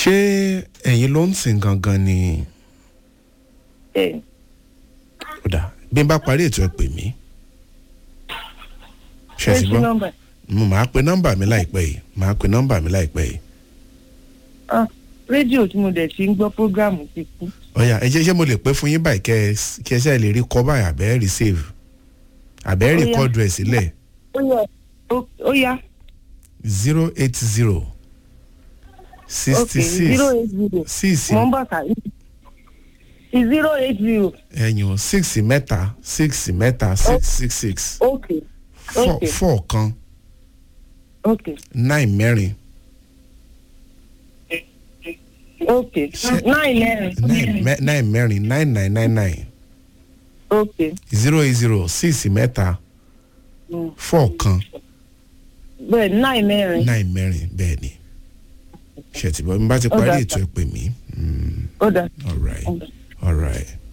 ṣé ẹ̀yin ló ń sìn gangan ni ẹ ó dà bí n bá parí ètò ẹ pè mí ṣe ṣé ti sí gbọ́ nọ́mbà mo máa pe nọ́mbà mi láìpẹ́ yìí máa pe nọ́mbà mi láìpẹ́ yìí ah rédíò tí mo dẹ̀ ti ń gbọ́ prógráàmù ti kú ọ̀yà ẹ jẹ́ ṣé mo lè pé fún yín báyìí kẹ́ ẹ s- kí ẹ ṣe lè rí kọ́ báyìí àbẹ́ rí save àbẹ́ Ó rí yá. kọ́ọ̀dù ẹ̀ sílẹ̀ ó yẹ ó- ó yá zero eight zero ok sixty six zero eight zero six mo ń bọ̀ ká zero eight zero ẹ̀yìn six mẹ́ta six mẹ́ta six six six ok four ok four kan ok nine mẹ́rin ok Ṣé- nine mẹ́rin nine mẹ́- nine mẹ́rin nine nine nine nine ok zero eight zero six mẹ́ta Mm. four kan bẹ́ẹ̀ nine mẹ́rin nine mẹ́rin bẹ́ẹ̀ ni ṣètìbọ́ mi bá ti Ó parí dà, ètò ẹ pè mí Mm, ó dà all right ó dà. all right